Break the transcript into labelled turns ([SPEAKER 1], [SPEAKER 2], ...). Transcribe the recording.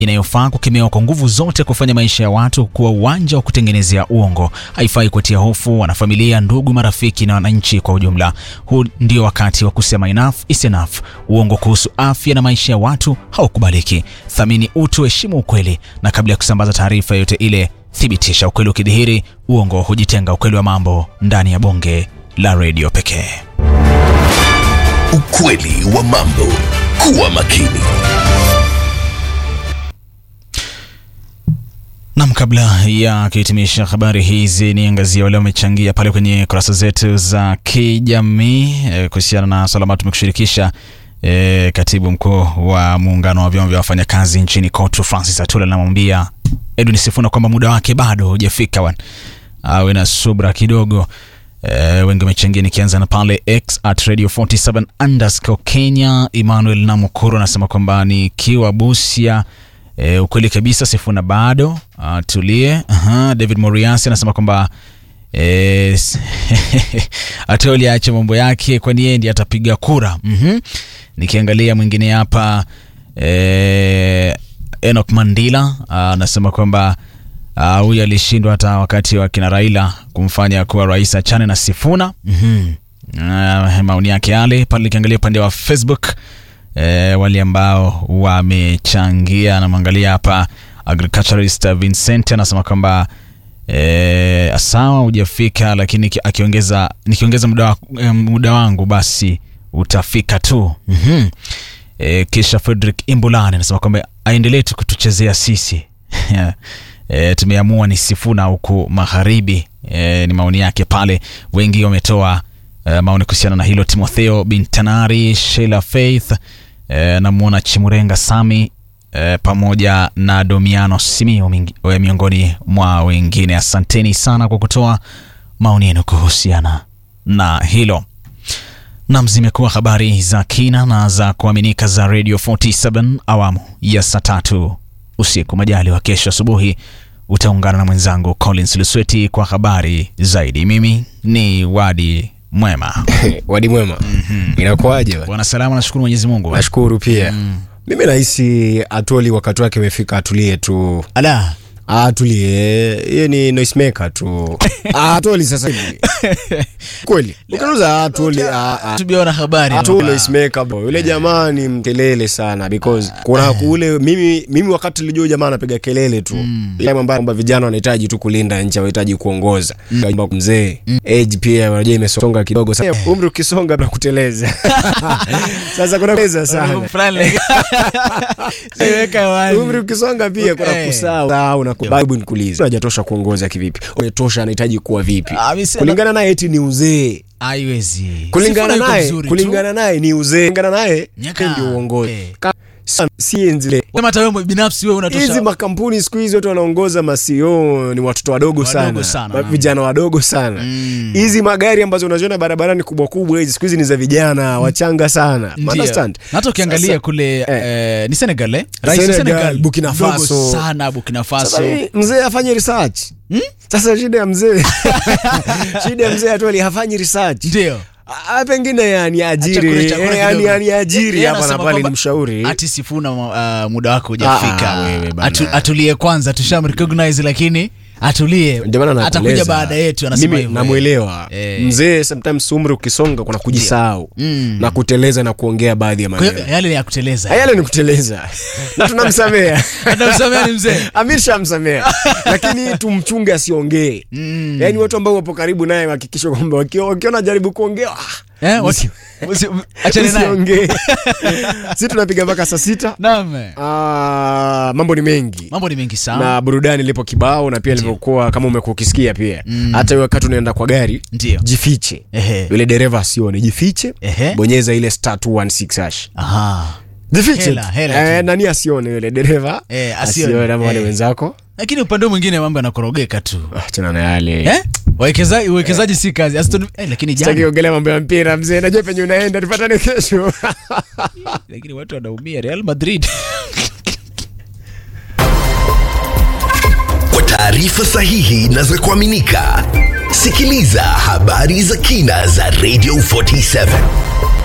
[SPEAKER 1] inayofaa kukemewa kwa nguvu zote kufanya maisha ya watu kuwa uwanja wa kutengenezea uongo. Haifai kutia hofu wanafamilia, ndugu, marafiki na wananchi kwa ujumla. Huu ndio wakati wa kusema enough is enough. Uongo kuhusu afya na maisha ya watu haukubaliki. Thamini utu, heshimu ukweli, na kabla ya kusambaza taarifa yoyote ile, thibitisha ukweli. Ukidhihiri uongo, hujitenga ukweli wa mambo ndani ya bonge la redio pekee.
[SPEAKER 2] Ukweli wa mambo. Kuwa makini.
[SPEAKER 1] Nam, kabla ya kuhitimisha habari hizi, ni angazia wale wamechangia pale kwenye kurasa zetu za kijamii e, kuhusiana na swala ambalo tumekushirikisha. E, katibu mkuu wa muungano wa vyama vya wafanyakazi nchini KOTU Francis Atula anamwambia Edwin Sifuna kwamba muda wake bado hujafika, wan awe na subra kidogo. E, wengi wamechangia, nikianza na pale X at radio 47 underscore Kenya. Emmanuel Namukuru anasema kwamba nikiwa Busia E, ukweli kabisa Sifuna bado atulie. Aha, David Moriasi anasema kwamba e, Atoli aache mambo yake kwani yeye ndiye atapiga kura. Mhm. Nikiangalia mwingine hapa e, Enoch Mandila anasema kwamba huyu alishindwa hata wakati wa kina Raila kumfanya kuwa rais, achane na Sifuna. Mhm. Maoni yake yale pale. Nikiangalia upande wa Facebook E, wale ambao wamechangia, namwangalia hapa agriculturist Vincent anasema kwamba e, sawa hujafika, lakini akiongeza nikiongeza muda, wa, e, muda wangu basi utafika tu. mm -hmm. E, kisha Frederick Imbulani anasema kwamba aendelee tu kutuchezea sisi e, tumeamua ni Sifuna huku magharibi. E, ni maoni yake pale, wengi wametoa Uh, maoni kuhusiana na hilo. Timotheo Bintanari, Sheila Faith, uh, namwona Chimurenga Sami, uh, pamoja na Domiano Simio miongoni mwa wengine. Asanteni sana kwa kutoa maoni yenu kuhusiana na hilo. Nam, zimekuwa habari za kina na za kuaminika za Radio 47 awamu ya saa tatu usiku. Majali wa kesho asubuhi utaungana na mwenzangu Collins Lusweti kwa habari zaidi. Mimi ni Wadi Mwema.
[SPEAKER 3] Wadi mwema. mm -hmm. Inakuaje
[SPEAKER 1] bwana? Salama, nashukuru Mwenyezi Mungu.
[SPEAKER 3] Nashukuru pia. mm. Mimi nahisi Atoli wakati wake umefika, atulie tu.
[SPEAKER 1] Ala,
[SPEAKER 3] atulie, yeye ni noisemaker tu. Atoli sasa hivi kweli, ukiuza Atoli,
[SPEAKER 1] tubiona habari
[SPEAKER 3] Atoli noisemaker bro, yule jamaa ni mkelele sana because kuna kule, mimi mimi wakati nilijua jamaa anapiga kelele tu, ile mambo kwamba vijana wanahitaji tu kulinda nchi, wanahitaji kuongoza. Mzee age pia unajua imesonga kidogo, sasa umri ukisonga na kuteleza sasa kuna kuteleza sana umri ukisonga pia kuna kusahau na Bible nikuulize, hajatosha kuongoza kivipi? Umetosha, anahitaji kuwa vipi? Kulingana naye eti ni uzee,
[SPEAKER 1] haiwezi.
[SPEAKER 3] Kulingana naye, kulingana naye ni uzee, kulingana naye ndio uongozi. Si enzile
[SPEAKER 1] kama hata wewe binafsi wewe unatosha.
[SPEAKER 3] Hizi makampuni siku hizi watu wanaongoza masio ni watoto wadogo sana, sana. Vijana wadogo sana. Hizi mm. magari ambazo unaziona barabarani kubwa kubwa hizi siku hizi ni za vijana wachanga sana. Understand?
[SPEAKER 1] Hata ukiangalia kule eh, eh, ni Senegal eh?
[SPEAKER 3] Rais wa Senegal, Burkina Faso.
[SPEAKER 1] Sana Burkina Faso.
[SPEAKER 3] Mzee afanye research. Hmm? Sasa shida ya mzee. shida ya mzee Atoli hafanyi research.
[SPEAKER 1] Ndio.
[SPEAKER 3] Pengine yani ajiri yani yani ajiri hapa na pale, ni mshauri
[SPEAKER 1] ati Sifuna uh, muda wako hujafika wewe bana. Atu, atulie kwanza, tusham recognize lakini atulie, atakuja baada yetu. Anasema hivyo,
[SPEAKER 3] namuelewa eh. Mzee sometimes umri ukisonga kuna kujisahau mm. na kuteleza na kuongea baadhi ya maneno
[SPEAKER 1] yale ni ya kuteleza,
[SPEAKER 3] yale ni kuteleza na tunamsamea
[SPEAKER 1] tunamsamea ni mzee
[SPEAKER 3] Amir shamsamea, lakini tumchunge asiongee mm. yani watu ambao wapo karibu naye hakikisha kwamba wakiona jaribu kuongea
[SPEAKER 1] Eh, wasi, wasi, achane naye.
[SPEAKER 3] Si tunapiga mpaka saa sita.
[SPEAKER 1] Naam.
[SPEAKER 3] Ah, mambo ni mengi.
[SPEAKER 1] Mambo ni mengi sana.
[SPEAKER 3] Na burudani lipo kibao na pia ilivyokuwa kama umekuwa ukisikia pia. Mm. Hata wakati unaenda kwa gari,
[SPEAKER 1] Ndiyo.
[SPEAKER 3] jifiche.
[SPEAKER 1] Ehe.
[SPEAKER 3] Yule dereva asione, jifiche.
[SPEAKER 1] Ehe.
[SPEAKER 3] Bonyeza ile star 216 hash.
[SPEAKER 1] Aha.
[SPEAKER 3] Jifiche.
[SPEAKER 1] Hela, hela
[SPEAKER 3] Eh, nani asione yule dereva?
[SPEAKER 1] Eh, asione.
[SPEAKER 3] Asione na wale
[SPEAKER 1] Eh.
[SPEAKER 3] wenzako.
[SPEAKER 1] Lakini upande mwingine mambo yanakorogeka tu.
[SPEAKER 3] Ah, tena na yale.
[SPEAKER 1] Eh? Wawekezaji uwekezaji si kazi. Aston eh, lakini
[SPEAKER 3] Sitaki
[SPEAKER 1] jana
[SPEAKER 3] kuongelea mambo ya mpira mzee, najua penye unaenda, tupatane kesho.
[SPEAKER 1] lakini watu wanaumia Real Madrid.
[SPEAKER 2] Kwa taarifa sahihi na za kuaminika, sikiliza habari za kina za Radio 47